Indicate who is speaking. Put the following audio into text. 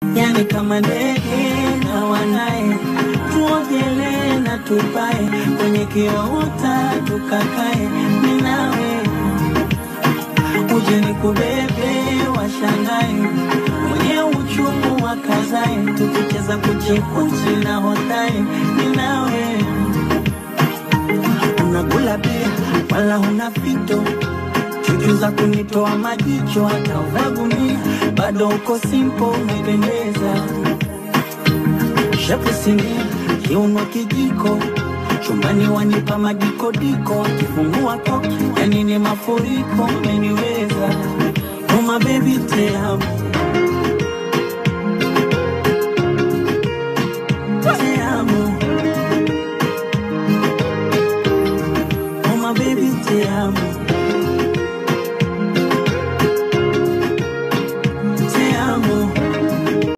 Speaker 1: yani kama ndege na wanaye, tuogelee na tupae kwenye kiota tukakae, mimi nawe uje nikubebe, washangae mwenye uchungu wakazae, tukicheza kuchikuchi na hotae, mimi nawe unakula bia wala huna fito chuchu za kunitoa majicho hata unagunia bado uko simpo umependeza shapu sinia kiuno kijiko chumbani wanipa madikodiko kifungua koki yani ni mafuriko umeniweza uma bebi te amo